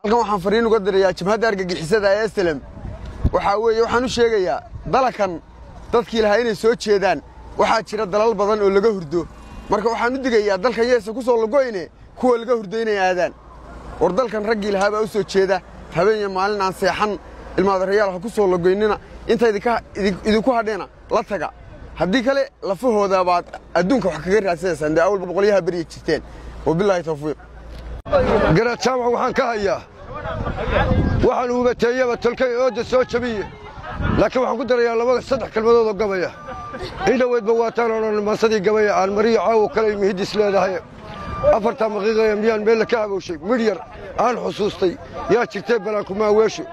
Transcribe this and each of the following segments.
halkan waxaan fariin uga dirayaa jabhadda argagixisada ee slem waxaa weeye waxaan u sheegayaa dalakan dadkii lahaa inay soo jeedaan waxaa jira dalal badan oo laga hurdo marka waxaan u digayaa dalkan yeesa ku soo lagoyne kuwa laga hurdo inay aadaan war dalkan raggii lahaa baa u soo jeeda habeen iyo maalin aan seexan ilmaadarayaal ha ku soo lagoynina inta idinku hadheena la taga haddii kale lafahooda baad adduunka wax kaga raadsanaysaan dee awalba boqolyaha berya jirteen wabilaahi tawfiiq garaad jaamac waxaan ka hayaa waxaan uubateeyaba tolkay ooda soo jabiye laakiin waxaan ku darayaa laba saddex kalmadood oo gabaya in dhoweydba waataan odhan maasadii gabaya aan mariyo caawo kale mihidis leedahay afartaa maqiiqaya miyaan meelle ka habowshay midh yar aan xusuustay yaa jirtee balaankuma aweesho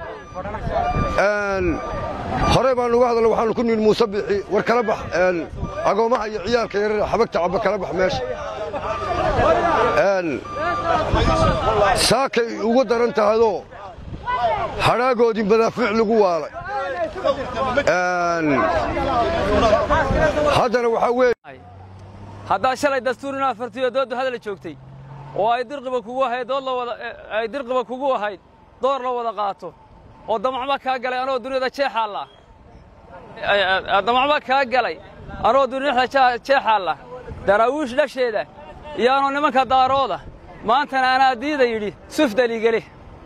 horey baan uga hadalna waxaanu ku nihin muuse biixi war kala bax agoommaha iyo ciyaalka yarara xabagta cabba kala bax meesha saakay ugu daran tahadoo hadhaagoodii madaafiic lagu waalay haddana waxaa weeye haddaa shalay dastuur inaad fartiyo dooddu hadal joogtay oo ay dirqiba kugu ahayd dood la wada ay dirqiba kugu ahayd door la wada qaato oo damacba kaa galay anoo duniyada jeexaalla damacba kaa galay anoo duniyada jeexaalla daraawiish dhasheeda iyo anoo nimanka daarooda maantana anaa diida yidhi sufdaligeli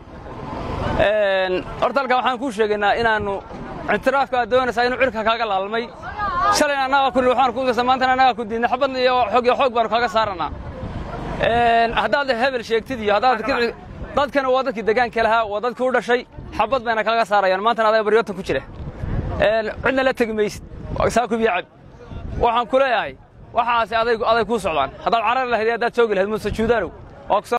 horta halkan waxaan kuu sheegaynaa inaannu ictiraafka aad doonaysaa inuu cirka kaaga laalmay shalayna annagaa ku waxaan ku gasa maantana annagaa ku diidnay xabad iyo xoog iyo xoog baanu kaaga saarannaa haddaad hebel sheegtid iyo haddaad dadkana waa dadkii degaanka lahaa waa dadkii u dhashay xabad bayna kaaga saarayaan maantana adaa baryootan ku jira cidna la tegi maysid saakubiyo cab waxaan ku leeyahay waxaasi aday kuu socdaan haddaad carari lahayd haddaad joogi lahayd muuse juudaanow